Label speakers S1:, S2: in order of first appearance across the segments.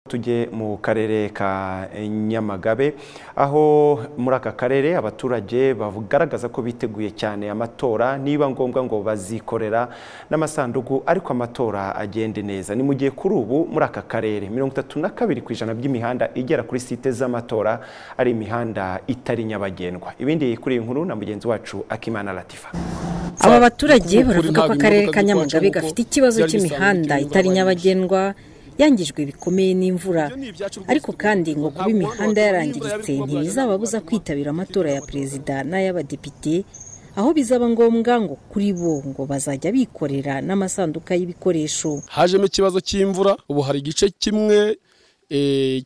S1: tujye mu karere ka nyamagabe aho muri aka karere abaturage bagaragaza ko biteguye cyane amatora niba ngombwa ngo bazikorera n'amasanduku ariko amatora agende neza ni mu gihe kuri ubu muri aka karere mirongo itatu na kabiri ku ijana by'imihanda igera kuri site z'amatora ari imihanda itari nyabagendwa ibindi kuri iyi nkuru na mugenzi wacu akimana latifa
S2: aba baturage baravuga ko akarere ka nyamagabe gafite ikibazo cy'imihanda itari nyabagendwa yangijwe bikomeye n'imvura ariko kandi ngo kuba imihanda yarangiritse ntibizababuza kwitabira amatora ya perezida n'ay'abadepite aho bizaba ngombwa ngo kuri bo ngo bazajya bikorera n'amasanduka y'ibikoresho
S3: hajemo ikibazo cy'imvura ubu hari igice kimwe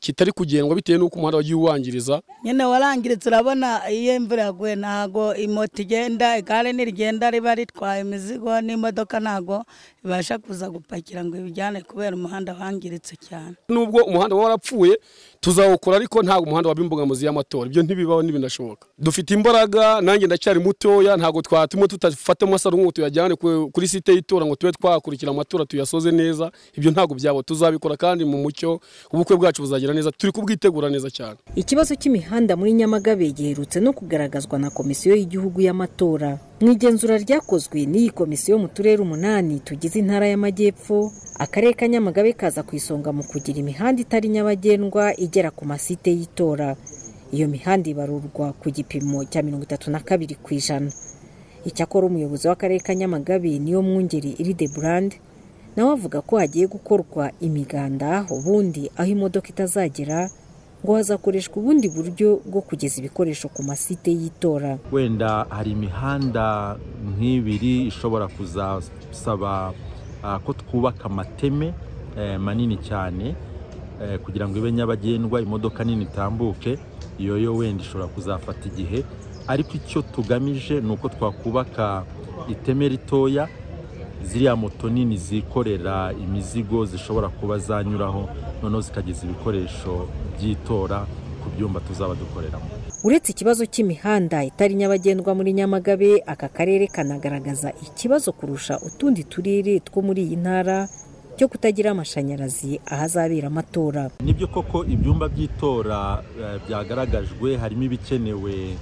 S3: kitari kugendwa bitewe n'uko umuhanda wagiye uwangiriza
S4: nyine warangiritse urabona iyo imvura yaguye ntabwo moto igenda igare ntirigenda riba ritwaye imizigo n'imodoka ntabwo ibasha kuza gupakira ngo ibijyane kubera umuhanda wangiritse cyane
S3: nubwo umuhanda waba warapfuye tuzawukora ariko ntabwo umuhanda waba imbogamizi y'amatora ibyo ntibibaho ntibinashoboka dufite imbaraga nanjye ndacyari mutoya ntabwo twatuma tudafata amasaro nk'ubu tuyajyane kuri site y'itora ngo tube twakurikira amatora tuyasoze neza ibyo ntabwo byabo tuzabikora kandi mu mucyo ubukwe bwacu buzagira neza turi kubwitegura neza cyane
S2: ikibazo cy'imihanda muri nyamagabe giherutse no kugaragazwa na komisiyo y'igihugu y'amatora mu igenzura ryakozwe n'iyi komisiyo mu turere umunani tugize intara y'amajyepfo akarere ka nyamagabe kaza ku isonga mu kugira imihanda itari nyabagendwa igera ku masite y'itora iyo mihanda ibarurwa ku gipimo cya mirongo itatu na kabiri ku ijana icyakora umuyobozi w'akarere ka nyamagabe niyo mwungeri iride burande nawe avuga ko hagiye gukorwa imiganda ubundi aho imodoka itazagera ngo hazakoreshwa ubundi buryo bwo kugeza ibikoresho ku masite y'itora
S5: wenda hari imihanda nk'ibiri ishobora kuzasaba ko twubaka amateme manini cyane kugira ngo ibe nyabagendwa imodoka nini itambuke iyo yo wenda ishobora kuzafata igihe ariko icyo tugamije ni uko twakubaka iteme ritoya ziriya moto nini zikorera imizigo zishobora kuba zanyuraho noneho zikageza ibikoresho by'itora ku byumba tuzaba dukoreramo
S2: uretse ikibazo cy'imihanda itari nyabagendwa muri nyamagabe aka karere kanagaragaza ikibazo kurusha utundi turere two muri iyi ntara cyo kutagira amashanyarazi ahazabera amatora
S5: nibyo koko ibyumba by'itora byagaragajwe harimo ibikenewe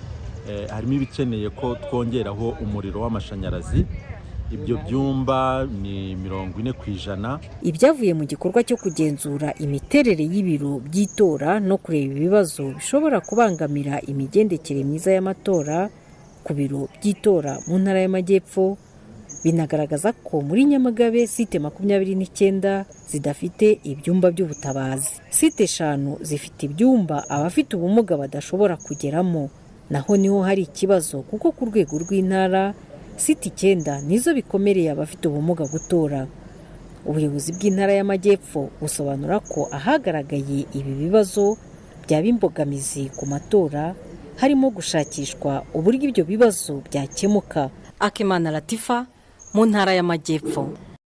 S5: harimo ibikeneye ko twongeraho umuriro w'amashanyarazi ibyo byumba ni mirongo ine ku ijana
S2: ibyavuye mu gikorwa cyo kugenzura imiterere y'ibiro by'itora no kureba ibibazo bishobora kubangamira imigendekere myiza y'amatora ku biro by'itora mu ntara y'amajyepfo binagaragaza ko muri nyamagabe site makumyabiri n'icyenda zidafite ibyumba by'ubutabazi site eshanu zifite ibyumba abafite ubumuga badashobora kugeramo naho niho hari ikibazo kuko ku rwego rw'intara site icyenda nizo bikomereye abafite ubumuga gutora ubuyobozi bw'intara y'amajyepfo busobanura ko ahagaragaye ibi bibazo byaba imbogamizi ku matora harimo gushakishwa uburyo ibyo bibazo byakemuka
S6: akimana latifa mu ntara y'amajyepfo